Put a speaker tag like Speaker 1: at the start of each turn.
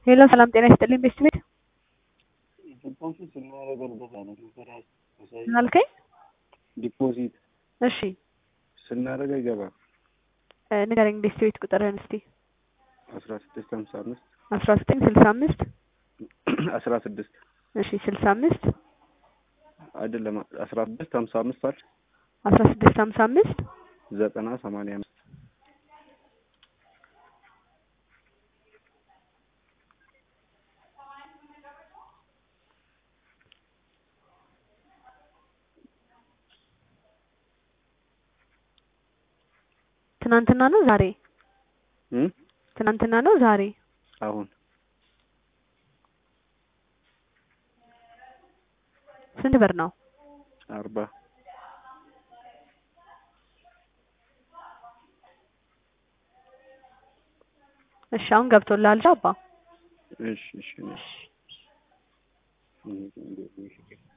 Speaker 1: ሄሎ ሰላም ጤና ይስጥልኝ ቤስት ቤት ምን አልከኝ?
Speaker 2: ዲፖዚት
Speaker 1: እሺ
Speaker 2: ስናደርግ አይገባም።
Speaker 1: እ ንገረኝ ቤስት ቤት ቁጥርህን እስቲ
Speaker 2: አስራ ስድስት ሀምሳ አምስት
Speaker 1: አስራ ዘጠኝ ስልሳ አምስት
Speaker 2: አስራ ስድስት
Speaker 1: እሺ ስልሳ አምስት
Speaker 2: አይደለም አስራ ስድስት ሀምሳ አምስት አል
Speaker 1: አስራ ስድስት ሀምሳ አምስት
Speaker 2: ዘጠና ሰማንያ አምስት
Speaker 1: ትናንትና ነው ዛሬ?
Speaker 2: እም
Speaker 1: ትናንትና ነው ዛሬ?
Speaker 2: አሁን
Speaker 1: ስንት ብር ነው?
Speaker 2: አርባ
Speaker 1: እሺ አሁን ገብቶልሃል አባ?
Speaker 2: እሺ እሺ እሺ